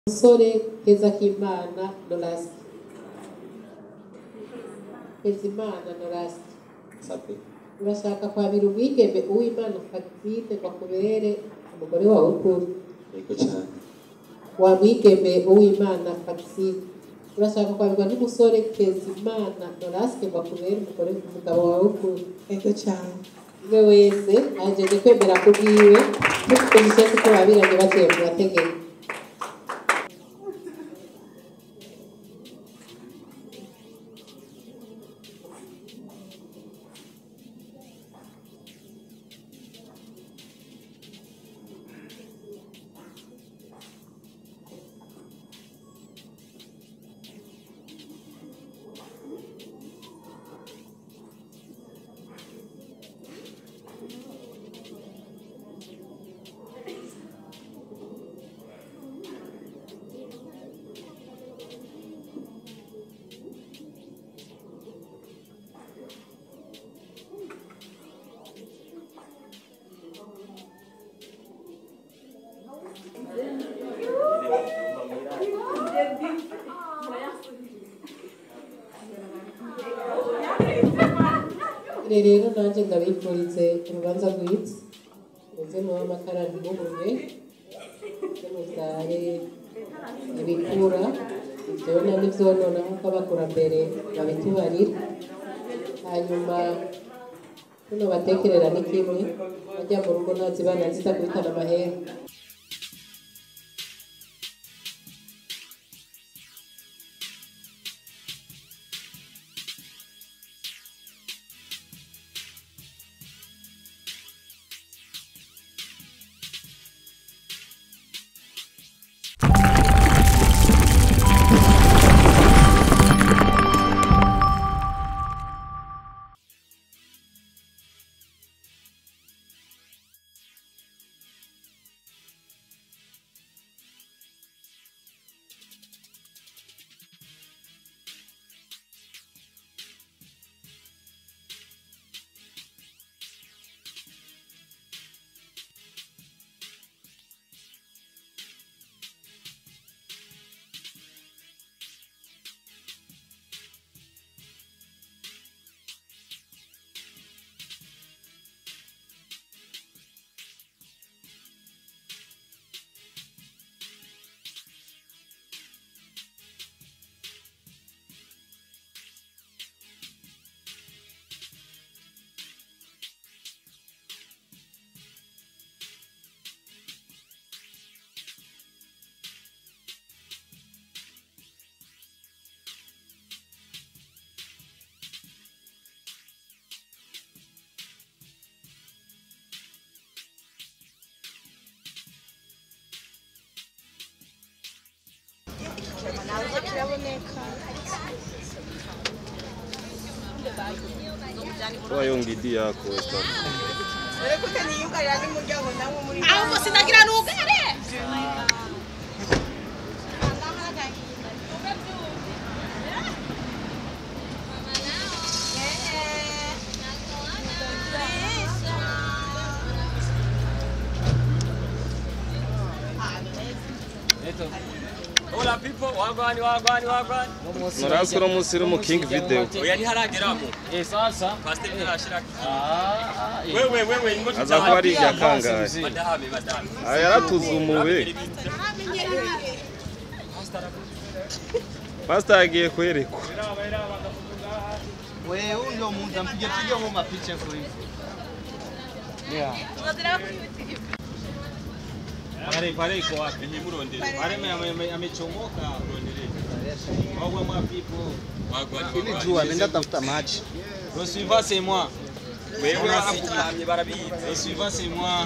umusore keza k'imana norasi kezimana norasi Safi. urashaka kwabira umwigeme uwimana fagitine ngo akubere umugore wawe ukuri Yego cyane. wa mwigeme uwimana fagitine urashaka kwabirwa n'umusore kezimana norasi ngo akubere umugore umugabo wawe ukuri Ego cyane. umwe wese ahejeje kwemera ku bwiwe mufite umusozi ko babiranye baciye mu mategeko Ire rero nanjye ndabifurize urubanza rwiza muze muba amakara ntibubure muze mubyare ibikura ibyona n'ibyonona nk'uko abakurambere babitubarira hanyuma tuno batekerera ni kimwe bajya mu rugo ntazibana zitakubitana amahera Toa hiyo ngidi yako weka. ahubwo sinagira n'ugare Hola people, wagwani wagwani wagwani. Narasi uno munsi uri mu King Video. Oya ntiharageramo. Eh sasa Pastor ntashira. ah eh. Wewe wewe ingo Aza kuba ari irya kangahe. Madame madame. Aya yaratuzumuwe. Pastor agiye kwerekwa. Wewe ndio muntu mpige piga mu mapicha kwa hivyo. Yeah. Pale pale iko wapi? Nyimurondere. Pale ame- ame- amechomoka. Wagwa mwa people. Wagwani Ile wagwani. jua ameenda tafuta maji. Le suivant c'est moi. Wewe barakutamye barabizi. Le suivant c'est moi.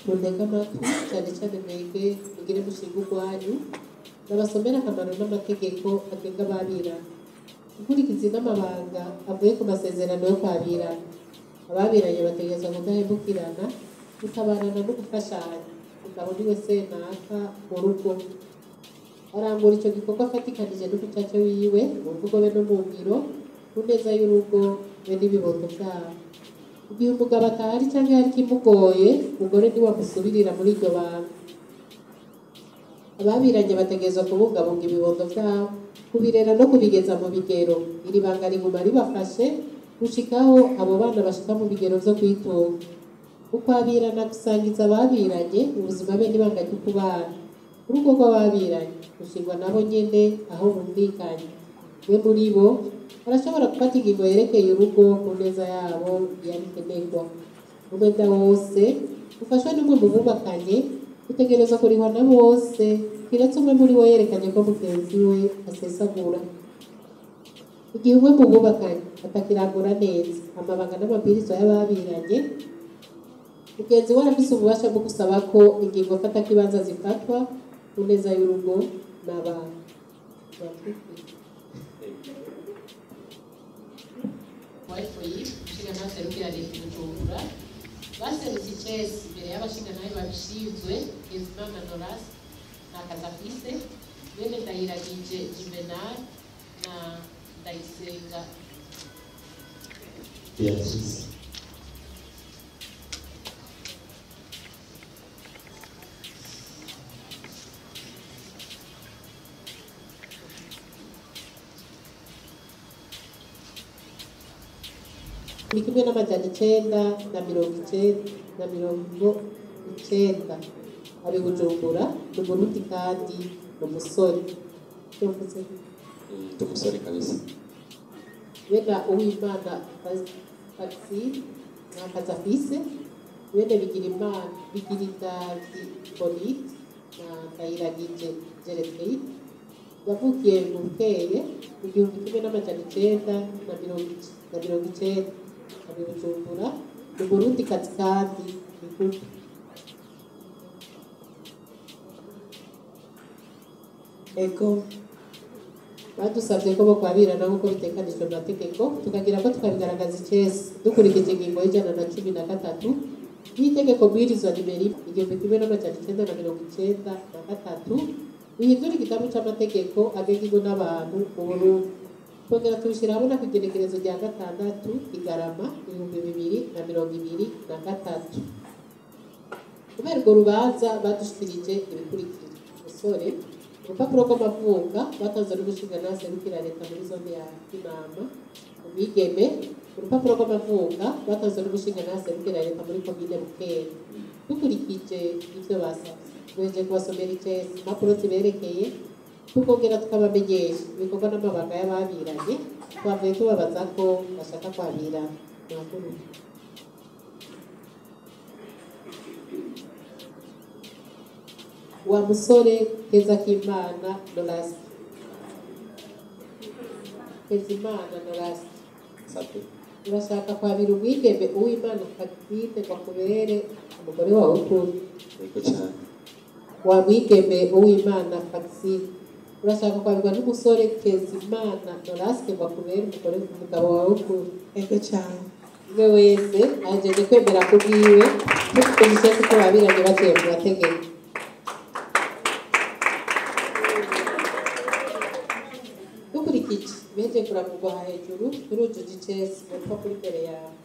muntege amatwi cyane cyane mwebwe mugire mushinga urwanyu nabasomera akamaro n'amategeko agenga ababirana gukurikiza n'amabanga avuye ku masezerano yo kwabirana ababiranye bategerezwa kudahemukirana gutabarana no gufashanya umugabo niwe senaka mu rugo arangura icyo gikorwa afatikanije n'umucaca wiwe mu mvugo be no mu ngiro ku neza y'urugo be n'ibibondo byabo igihe umugabo atahari cyangwa hari ikimugoye umugore niwe amusubirira muri iryo banga ababiranye bategerezwa kubungabunga ibibondo byabo kubirera no kubigeza mu bigero iri banga riguma ribafashe gushikaho abo bana bashika mu bigero byo kwitunga ukwabirana gusangiza ababiranye ubuzima be n'ibanga ryo kubana urugo rw'ababiranye rushingwa nabo nyene aho bumvikanye we muri bo barashobora gufata ingingo yerekeye urugo ku neza yabo yabikenerwa umwenda wose ufashwe n'umwe mu bubakanye utegereza kurihwa na bose kiretse umwe muri bo yerekanye ko mugenzi we asesagura igihe umwe mu bubakanye atakirangura neza amabanga n'amabwiriza y'ababiranye mugenzi we arafise ububasha bwo gusaba ko ingingo mfatakibanza zifatwa ku neza y'urugo n'abana wayifoyi umushinga serukira leta bujumbura baserutse icesi imbere y'abashinga nayo babishinzwe kezimana norasi na kazafise bene ndahiragije juvenal na ndayisenga Beatrice. ni kimwe n'amajana icenda na mirongo icenda na mirongo icenda ari bujumbura ni umurundi kandi ni umusore Icyo mvuze Ndi umusore kabisa. bene uwimana taxi na kazafise bene bigira imana bigira indazi bonite na ndayiragije jeretride yavukiye mu bukeye mu gihumbi kimwe n'amajana icenda na mirongo ic- na mirongo icenda ari bujumbura ni umurundi kazi kandi ni kubi ego badusabye ko bo kwabirana nk'uko bitekanijwe mu mategeko tukagira ko tukabigaragaza icesi dukurikije ingingo y'ijana na cumi na gatatu y'itegeko bwirizwa nimero imwe igihumbi kimwe n'amajana icenda na mirongo icenda na gatatu bihindura igitabo c'amategeko agenga ingo n'abantu mu burundi twongera tubishyira hamwe ku igenekerezo rya gatandatu igarama ibihumbi bibiri na mirongo ibiri na gatatu kubera urwo rubanza badushikirije ibikurikira umusore urupapuro rw'amavuka batanze n'umushingantahe serukira leta muri zone ya kinama umwigeme urupapuro rw'amavuka batanze n'umushingantahe serukira leta muri komine bukere dukurikije ibyo basabye tweje kubasomera icesi impapuro ziberekeye tukongera tukabamenyesha ibikorwa n'amabanga y'ababiranye twavuye tubabaza ko bashaka kwabirana mwakurura wa musore keza k'imana norasi kezimana norasi Safi. urashaka kwabira umwigeme uwimana katine ngo akubere umugore wawe ukunda Yego cyane. wa mwigeme uwimana Maxine urashaka kwabirwa n'umusore Kezimana Noraske ngo akubere umugore umugabo wawe ukunda Ego cyane. umwe wese ahejeje kwemera ku bwiwe dufite umusozi ko babiranye baciye mu mategeko dukurikije beje kuravugwa hejuru turujuje icesi mu rupapuro imbere yawe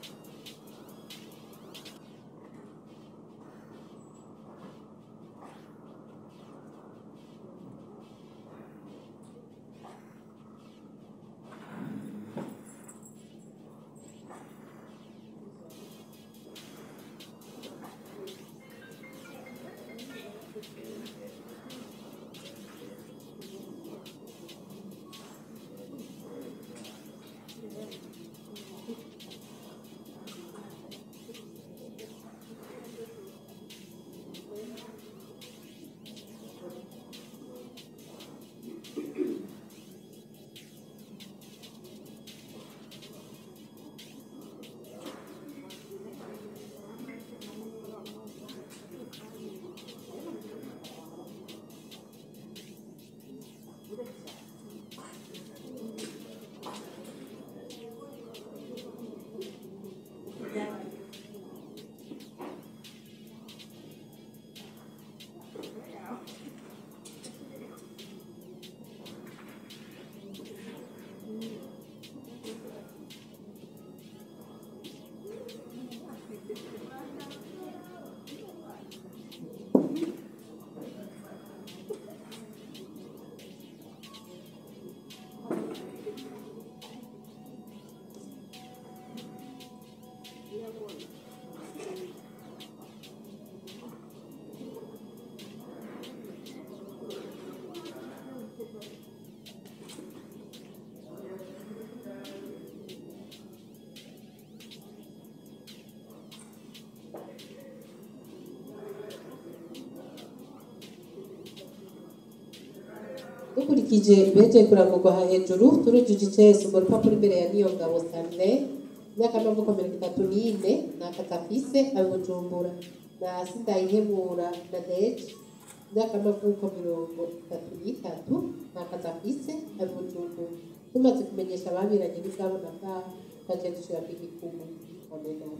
dukurikije beje kurangurwa aha hejuru turujuje icese urwo rupapuro imbere ya niyo ngabo sane imyaka y'amavuko mirongo itatu n'ine ni akatafise abi bujumbura na sindayihebura na deje imyaka y'amavuko mirongo itatu n'itatu ni akatafise abi bujumbura tumaze kumenyesha ababiranye n'ibyabo na bwabo twagiye dushira ku igikumu amena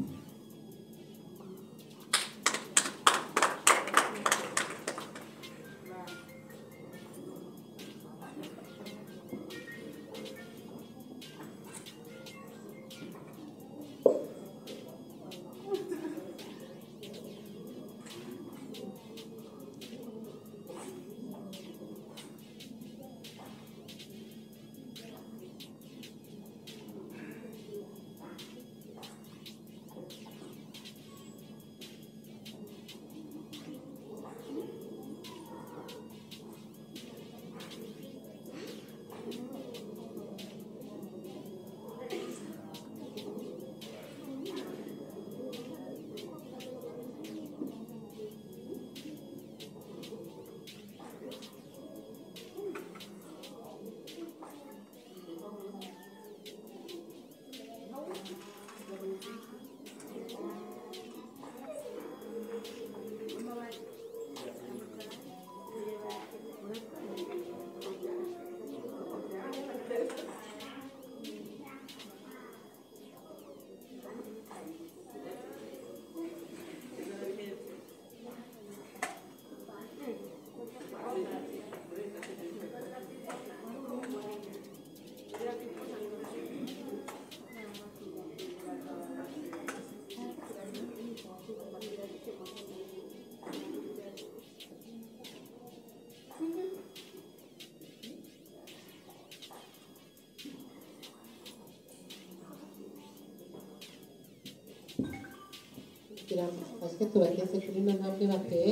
kugira ngo tubashe tubageze kuri ino ntambwe bateye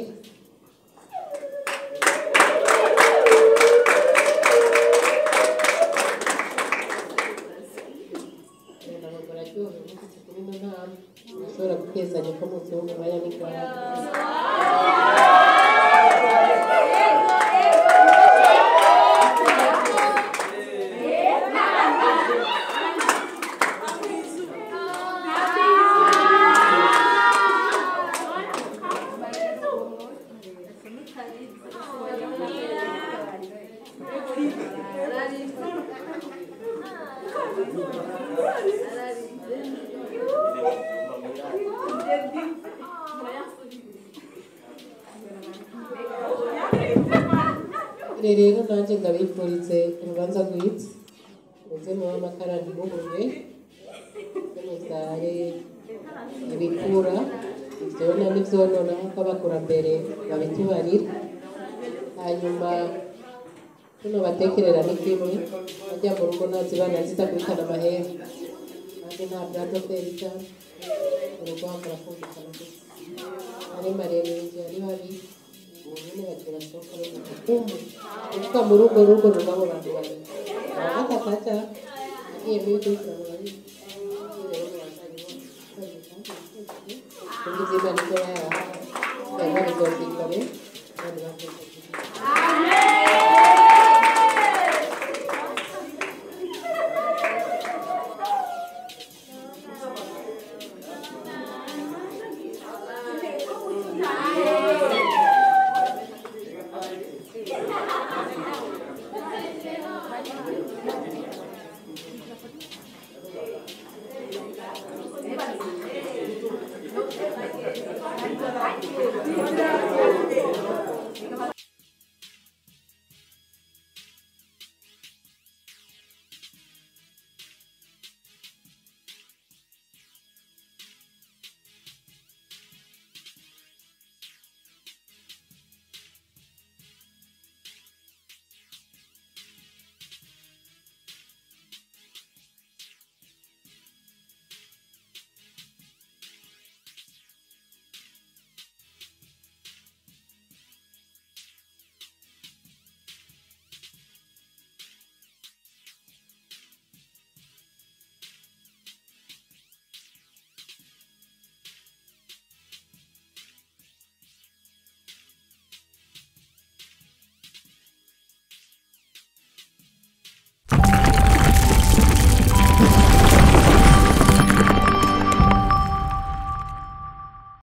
ntabwo bararyohewe n'igiti kuri ino ntambwe bashobora gutezanya ko mu gihugu baya n'igwara rero rero nanjye ndabifurize urubanza rwiza muze muba amakara ntimuhumwe muze mubyare ibikura ibyona n'ibyonona nk'uko abakurambere babitubarira hanyuma tuno batekerera ni kimwe bajya mu rugo ntazibana zitakwitana amahembe kandi nta bwado kwera urugo hakora kumvikana gusa ari maremare igihe ari babi ubu nyine bagiye basohoka bavuga kumva kuvuga muri urwo rugo rw'abo bantu babiri abatafata agiye muri kurikirana bari kundi izina nibyo bayaha yaba bizokikore kandi bakoze